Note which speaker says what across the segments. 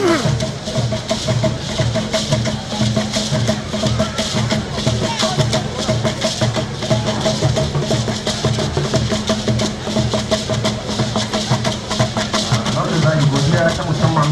Speaker 1: alhamdulillah godiya ta musamman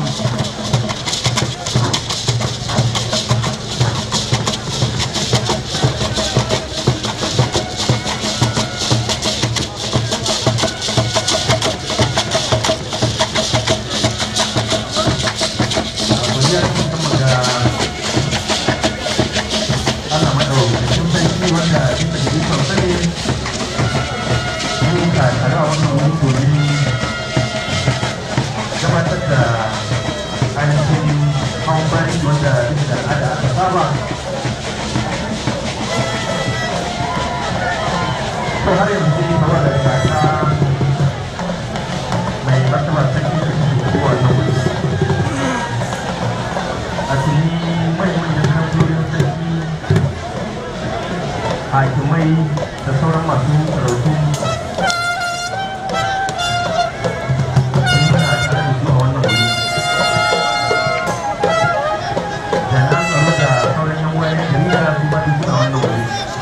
Speaker 1: godiya ta musamman ga Allah madaukakin sarki wanda bisa da ikon sani mun ka tare a wannan wuri domin gabatar da ainihin hawan bayan wanda bisa da al'ada aka saba to har yanzu gaba da gasa mai martaba sarki da ke kowa na wuri a tuni manyan kamfanonin sarki hakimai da sauran masu sarautu muna tare da su a wannan wuri da na tsaro da sauran yan wayan jarida su ba duk suna wannan wuri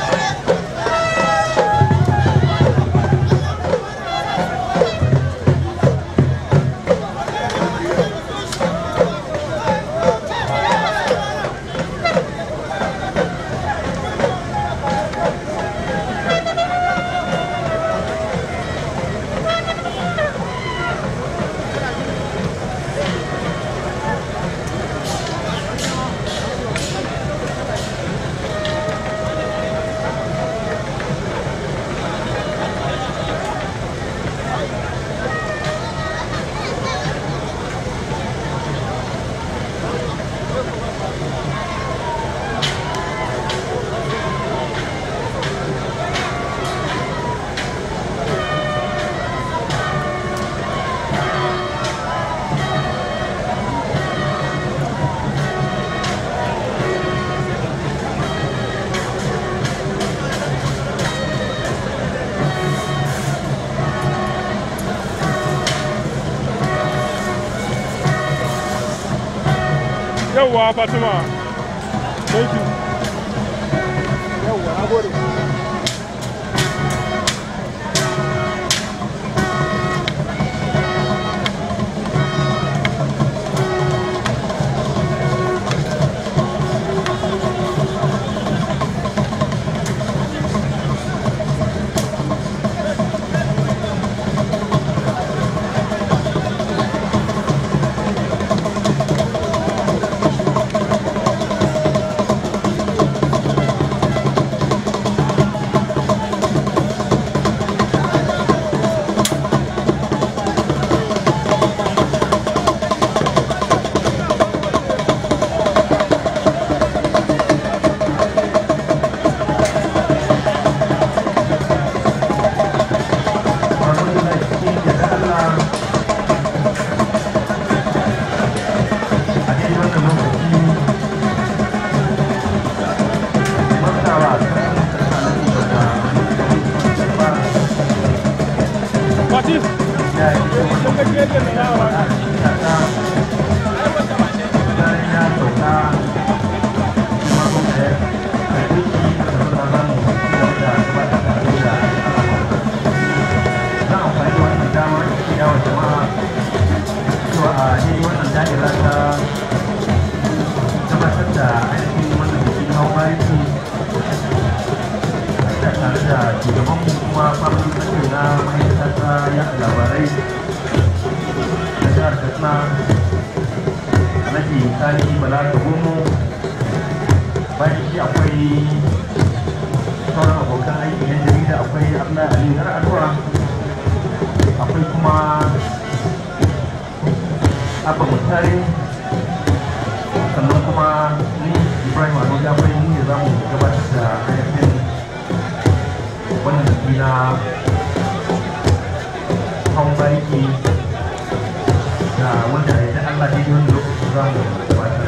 Speaker 2: yawwa fatima thank you yawwa na gode
Speaker 1: alhamdulillah cikin yadda Allah a cikin wannan lokaci martaba sarkin tsakanin da ba
Speaker 2: fatis
Speaker 1: ya yi kuma
Speaker 2: sun ga yadda na yawa
Speaker 1: a cikin kasa bayan ya sauka kuma kuma ya karbi shi da sauran zamu da gabatar da abin da za a amfani da wannan dama da yawon jama'a cewa a ne wannan da'ira ta gabatar da ainihin wannan bikin hau bariki da tare da shugaban kuma famin sashen na ma'aikata ta yaɗa labarai da jihar katsina alhaji sani bala da gomo bayan shi akwai sauran abokan aiki yan jarida akwai abdullahi ali har addu'a akwai kuma abba mutare sannan kuma ni ibrahim ado jafai mu ne za mu gabatar da ainihin wannan biki na hawan bariki da wanda ya ta allah daidai wani lokaci za mu gabatar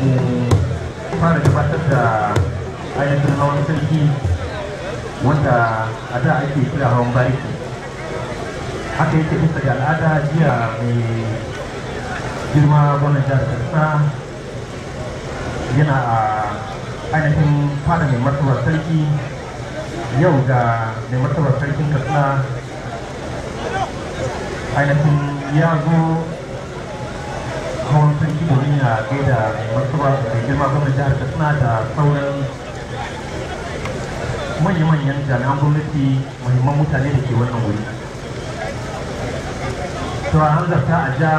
Speaker 1: mu fara gabatar da ainihin hawan sarki wanda a da ake kira hawan bariki haka yake bisa ga al'ada jiya mai girma gwamnan jihar katsina yana a ainihin fada mai martabar sarki yau ga mai martabar sarkin katsina ainihin ya zo hawan sarki domin ya gaida mai martaba mai girma gwamnan jihar katsina da sauran manya-manyan jami'an gwamnati muhimman mutane da ke wannan wuri to a hanzarta a ja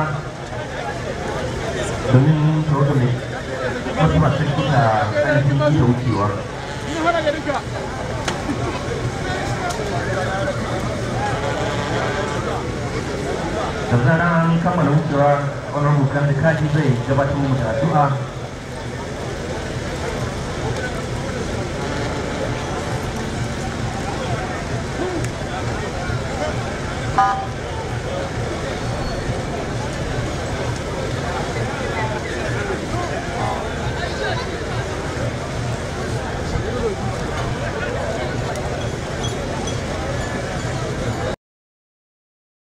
Speaker 1: domin tawaga mai martaba sarki ta ainihin yi da wucewa da zarar an kammala wucewa wani rubukan da kaji zai gabatar mu da addu'a
Speaker 3: Thank